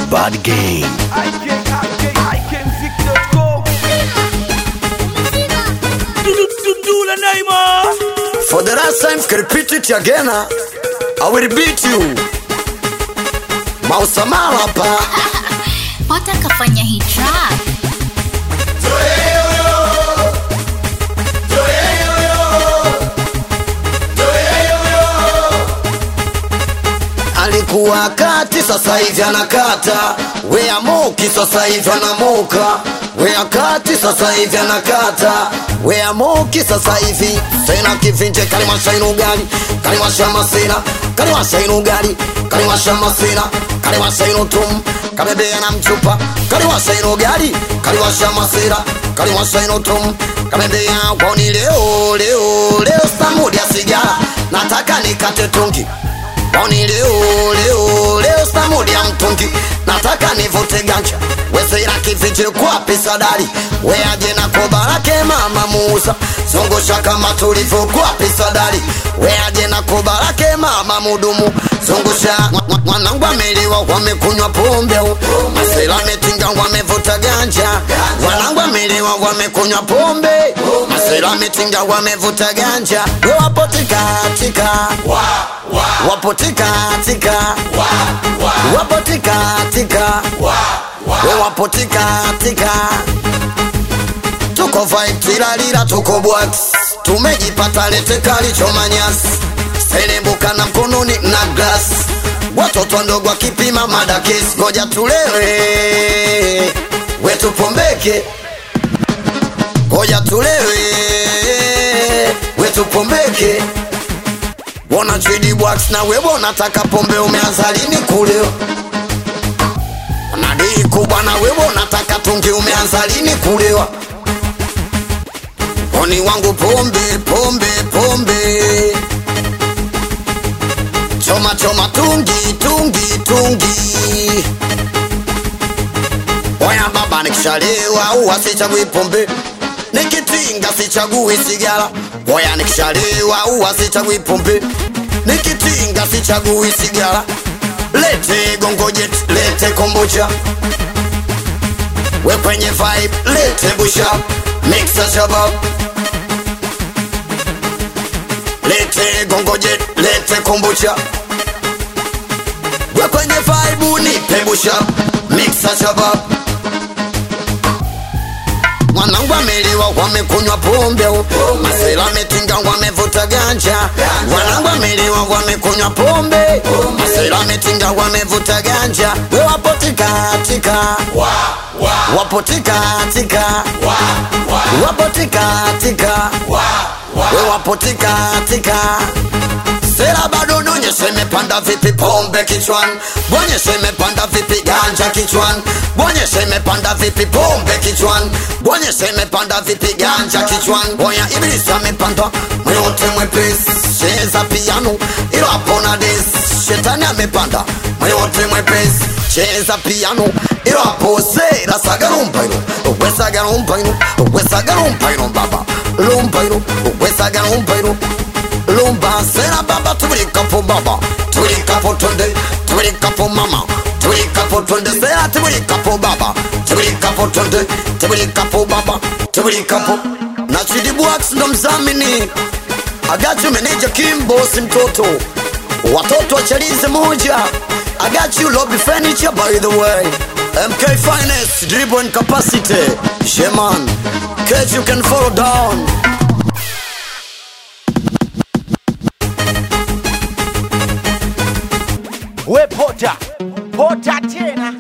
Bad Game. I can, I can, I can fix the go. Do, do, do, do the name of. For the last time, can repeat it again. huh? I will beat you. Mausamala hapa. Pota kafanya hii track Alikuwa kati, sasa hivi anakata. Wea moki, sasa hivi anamoka. Wea kati, sasa hivi anakata. Wea moki, sasa hivi sena kivinje kalimasha inugali kalimasha masina kalimasha inugali kalimasha masina kalimasha inutum kabebea na mchupa kalimasha inugali kalimasha masira kalimasha inutum kabebea kwani leo leo leo stamudi ya sigara nataka nikate tungi Boni leo leo leo stamudi ya mtungi nataka nivute ganja wesera kifiche kwa pesa dali weaje na koba lake mama Musa zungusha kama tulivyo kwa pesa dali weaje na koba lake mama mudumu zungusha Mwa- mwa- mwanangu ameliwa wamekunywa pombe masela metinga wamevuta ganja wanangu ameliwa wamekunywa pombe masela metinga wamevuta ganja we wapo tikatika wapo tikatika wapo tikatika we wapo tikatika tuko vibe tilalila tuko bwax tumejipata lete kalichomanyasi selembuka na mkononi na glas watoto wadogo wakipima madakesi ngoja tulewe wetupombeke ngoja tulewe wetupombeke Wona chidi wax na wewe unataka pombe umeanza lini kulewa? Nadii kubwa na wewe unataka tungi umeanza lini kulewa? Oni wangu pombe pombe pombe Choma choma tungi tungi tungi Oya baba nikishalewa huwa sichagui pombe Nikitinga sichagui sigara Oya nikishalewa huwa sichagui pombe Nikitinga sichagui sigara Lete gongojet, lete kombucha We kwenye vibe, lete busha Mixa shabab Lete gongojet, lete kombucha We kwenye vibe, nipe busha Mixa shabab mwanangu ameliwa wamekunywa pombe masela ametinga wamevuta ganja mwanangu ameliwa wamekunywa pombe masela ametinga wamevuta ganja we wapo tikatika wapo tikatika wapo tikatika we wapo tikatika Sera bado nonyeshe imepanda vipi pombe kichwani, bonyeshe imepanda vipi ganja kichwani, bonyeshe imepanda vipi pombe kichwani, bonyeshe imepanda vipi ganja kichwani. Boya ibilisi amepanda mwote mwepesi, cheza piano ilo hapo na des. Shetani amepanda mwote mwepesi, cheza piano ilo hapo sera sagarumba ilo, wesagarumba ilo, wesagarumba ilo baba, lumba ilo, wesagarumba ilo lumba sera baba tubulikapo baba tubulikapo tonde tubulikapo mama tubulikapo tonde sera tubulikapo baba tubulikapo tonde tubulikapo baba tubulikapo na chidibwax ndo mzamini agachu meneja kimbosi mtoto watoto wachalize moja agachu lobby furniture by the way mk finance dribble and capacity sheman case you can follow down We pota. Pota tena.